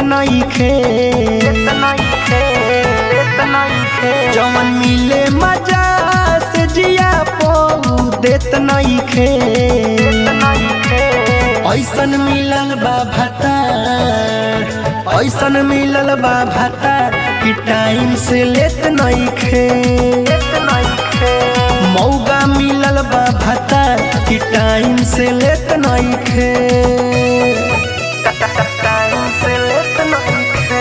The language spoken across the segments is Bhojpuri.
नइखे जवन मिले मजा से जिया पऊ देत नइखे ऐसन मिलल बा भतार ऐसन मिलल बा भतार कि टाइम से लेत नइखे मौगा मिलल बा भतार कि टाइम से लेत नइखे टाइम से लेत नइखे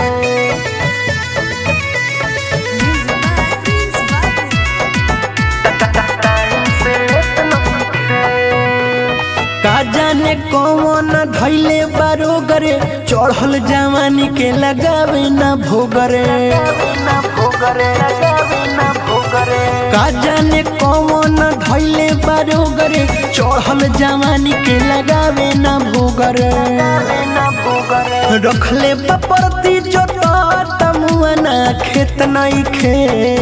का जाने कौन धैले बारोगरे चढ़ल जवानी के लगावे ना भोगरे का जाने कौन धैले बारोगरे चढ़ल जवानी के लगावे ना भोगरे रखले बपरती जो तमुआना खेत नहीं खे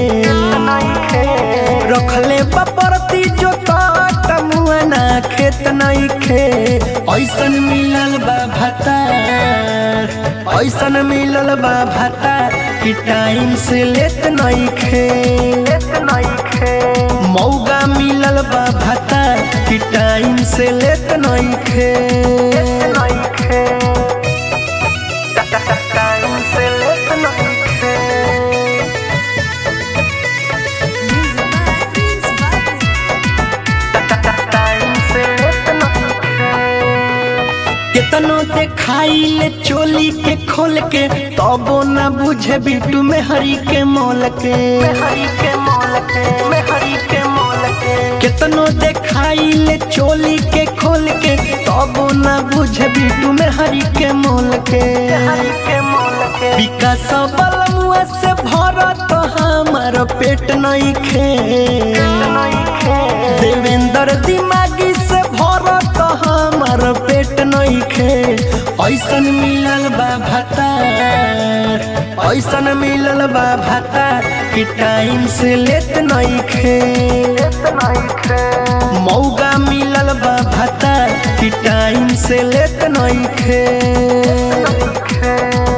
रखले बपरती जो तमुआना खेत नहीं खे ऐसन मिलल बा भतार ऐसन मिलल बा भतार कि टाइम से लेत नहीं खे मौगा मिलल बा भतार कि टाइम से लेत नहीं खे टाइम से लेत नहीं खे केतनो देखाइले चोली के खोल के तबो न बुझे बिटू में हरी के मोल के केतनो देखाइले चोली के खोल के तबो न बुझे बिटू में हरी के मोल के विकास बलमुआ से भरत हमार पेट नहीं खे देवेंद्र दिमागी से भरत हमार पेट नहीं खे ऐसन मिलल बा भतार ऐसन मिलल बा भतार कि टाइम से लेत नहीं खे मौगा मिलल बा भतार कि टाइम से लेत नहीं खे